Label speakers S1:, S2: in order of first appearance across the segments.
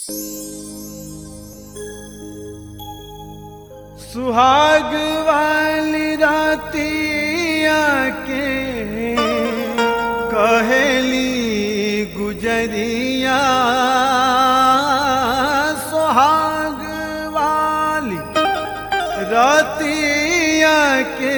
S1: सुहाग वाली रातिया के कहेली गुजरिया सुहाग वाली रातिया के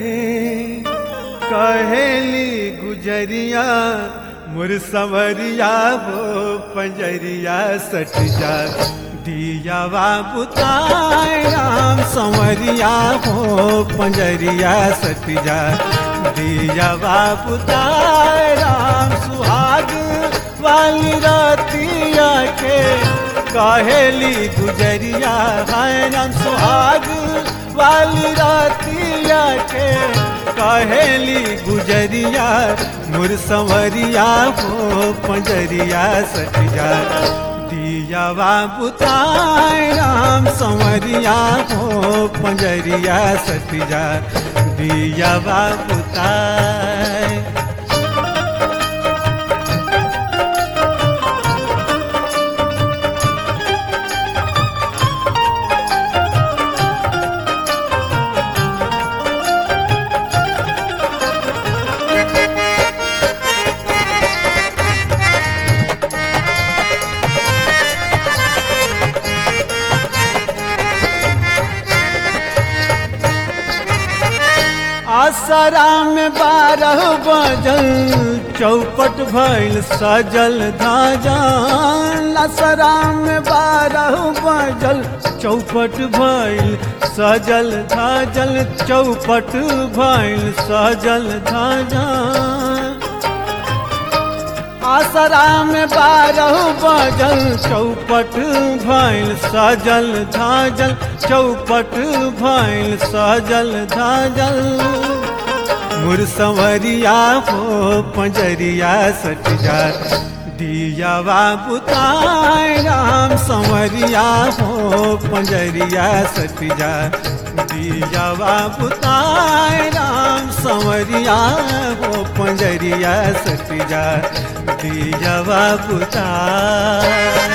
S1: कहेली गुजरिया मुरसवरिया वो पंजरिया सट जा दिया बुताए राम संवरिया हो पंजरिया सट जा दिया बुताए राम सुहाग वाली रातिया के कहेली गुजरिया है राम सुहाग वाली रातिया के कहेली गुजरिया मुरसवरिया हो पंजरिया सट जा दिया बुताए राम संवरिया हो पंजरिया सट जा दिया बुताए आसरा में बारह बजल चौपट भइल सजल धाजल आसरा में बारह बजल चौपट भइल सजल धाजल चौपट भइल सजल धाजल आसरा में बारह बजल चौपट भइल सजल धाजल चौपट भइल सजल धाजल मुरसवरिया हो पंजरिया सट जा दिया बुताए राम संवरिया हो पंजरिया सट जा दिया बुताए राम संवरिया हो पंजरिया सट जा दिया बुताए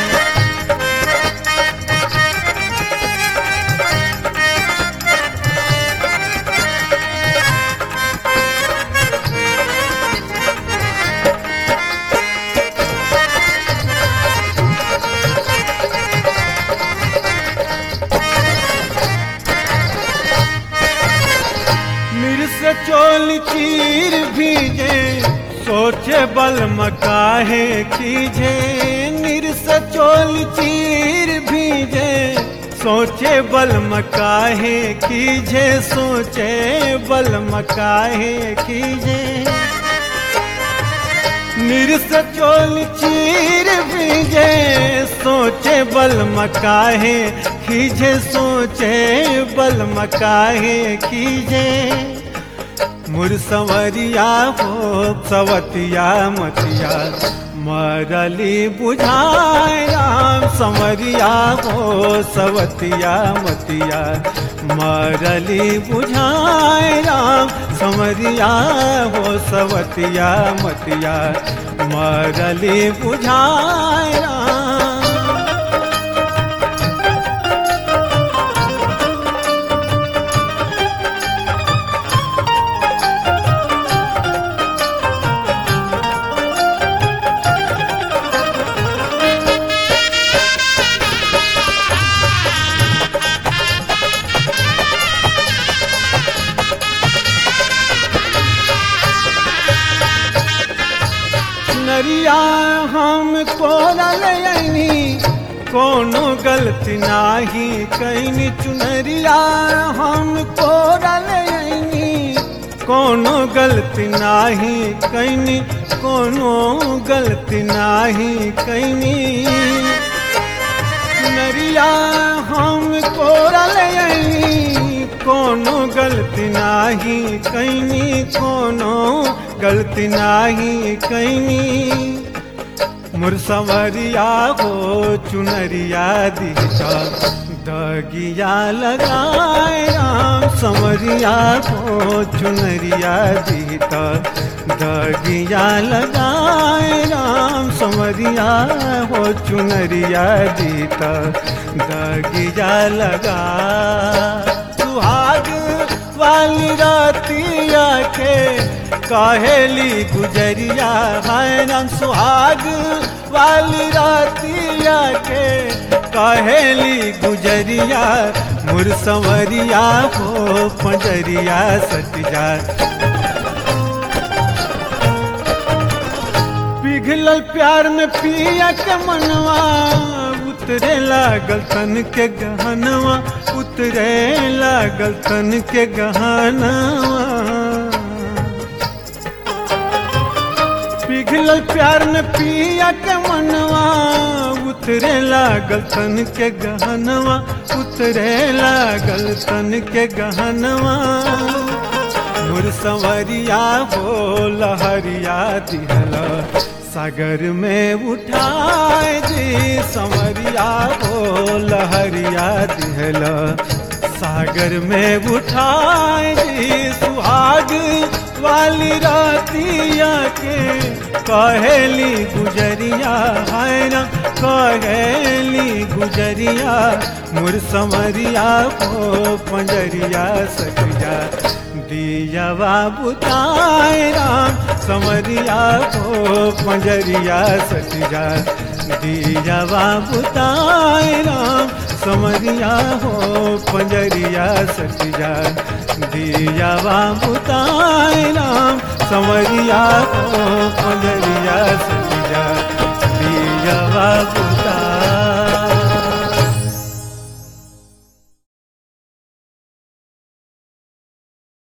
S1: से चोल चीर भीजे सोचे बल मकाहे कीजे निर से चोल चीर भीजे सोचे बल मकाहे कीजे सोचे बल मकाहे कीजे निर से चोल चीर भीजे सोचे बल मकाहे खीजे सोचे बल मकाहे खीजे मुरसवरिया हो सवतिया मतिया मरली बुझाए राम संवरिया हो सवतिया मतिया मरली बुझाए राम संवरिया हो सवतिया मतिया मरली बुझाए राम नरिया हम कोरल यनी कोनो गलती नाही कैनी चुनरिया हम कोरल यनी कोनो गलती नाही कैनी कोनो गलती नाही कैनी नरिया हम कोरल यनी कोनो गलती नाही कैनी कोनो गलती नाही कैनी मुरसवरिया हो चुनरिया दिशा दगिया लगाए राम संवरिया हो चुनरिया दीता दगिया लगाए राम समरिया हो चुनरिया जीता दगिया लगा सुहाग वाली रातिया के कहेली गुजरिया है राम सुहाग वाली रातिया के कहेली गुजरिया मुर संवरिया हो पंजरिया सटिया पिघलल प्यार में पिया के मनवा उतरे लागल तन के गहनवा उतरे लागल तन के गहनवा पिघलल प्यार में पिया के मनवा उतरे लागल तन के गहनवा उतरे लागल तन के गहनवा मुर संवरिया हो लहरिया दिहला सागर में उठाए जी संवरिया हो लहरिया दिहला सागर में उठाए जी सुहाग वाली रातिया के कहेली गुजरिया है ना कहेली गुजरिया मुर समरिया को पंजरिया सटिया दियावा बुताए राम समरिया को पंजरिया सटिया दियावा बुताए राम समरिया हो पंजरिया सटिया दियावा बुताए राम समरिया हो पंजरिया सटिया